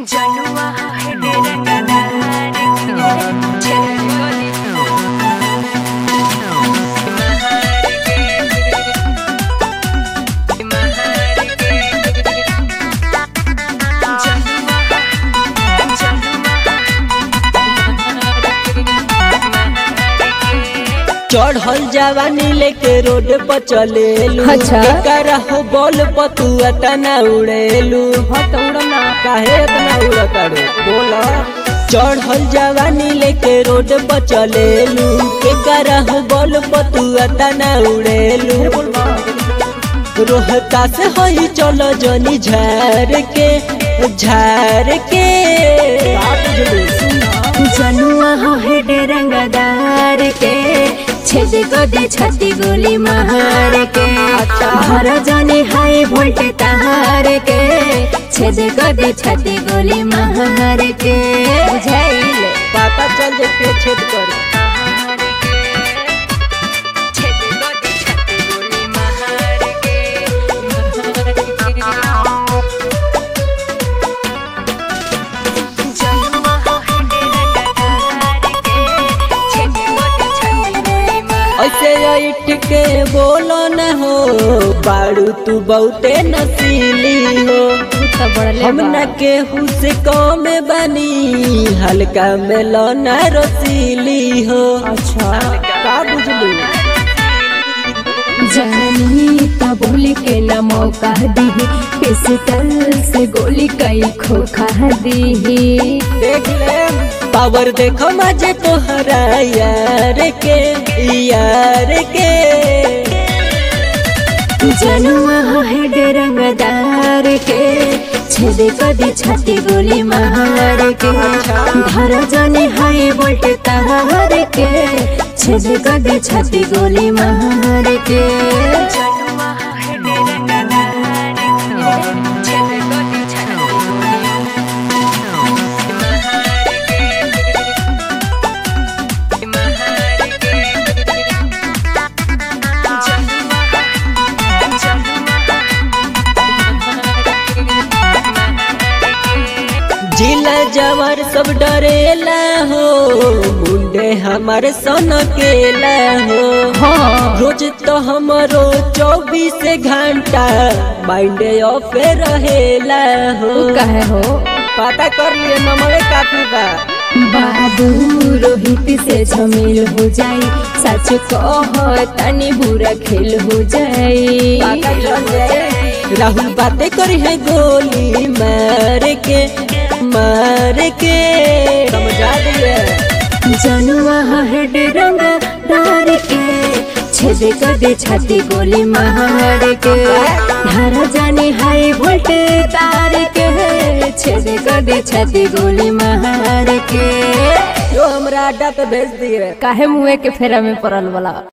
जनुआ है डेरा कनार के छेड़ोली महार के महार के जनुआ चढ़ल जवानी लेके रोड पर चलेलू अच्छा। केकरा हो बॉल पर तू तना उड़ेलू हाँ तो उड़ो ना काहे इतना उड़ताड़ू बोला चढ़ल जवानी लेके रोड पर चलेलू केकरा हो बॉल पर तू तना उड़ेलू रोहता से होई चलो जनी झार के झार के जनुआ हो हेड रंगदार के छेद को दे छाती गोली महार के भर जाने हाई वोल्ट तहार के छेद को दे छाती गोली महार के बुझाइल पता चल जे पे छेद कर ऐसे ऐठ के बोलो न हो बाड़ू तू बहुते नसीली हो हम न केहू से कम बनी हल्का में लौना रसीली हो अच्छा का बुझलू जानी तो बोली के न मौका दी पिस्टल से गोली कई खोखा दी देख ले पावर देखो मजे तोहरा यार के यार के जनुआ हेड रंगदार के छेद कदी छाती गोली महार के धर जाने हाई वोल्ट तहार के छेद कदी छाती गोली महार के जिला जवार सब डरेला हो मुंडे हमारे सन केला हो हाँ रोज तो हमरो चौबीस घंटा माइंड ऑफ रहेला हो कहे हो पता कर लिए नमरे काफी बा बाबू रोहित से झमेल हो जाई सच कह तनी बुरा खेल हो जाई पता चल जाए राहुल बातें करी है गोली मार के मार के समझा दिए जनुआ हेड रंग डार के छेद कर दे छाती गोली मार के धर जाने हाई वोल्ट तार के छेद कर दे छाती गोली मार के जो हमरा अड्डा पे भेज दिए काहे मुए के फेरा में पड़ल वाला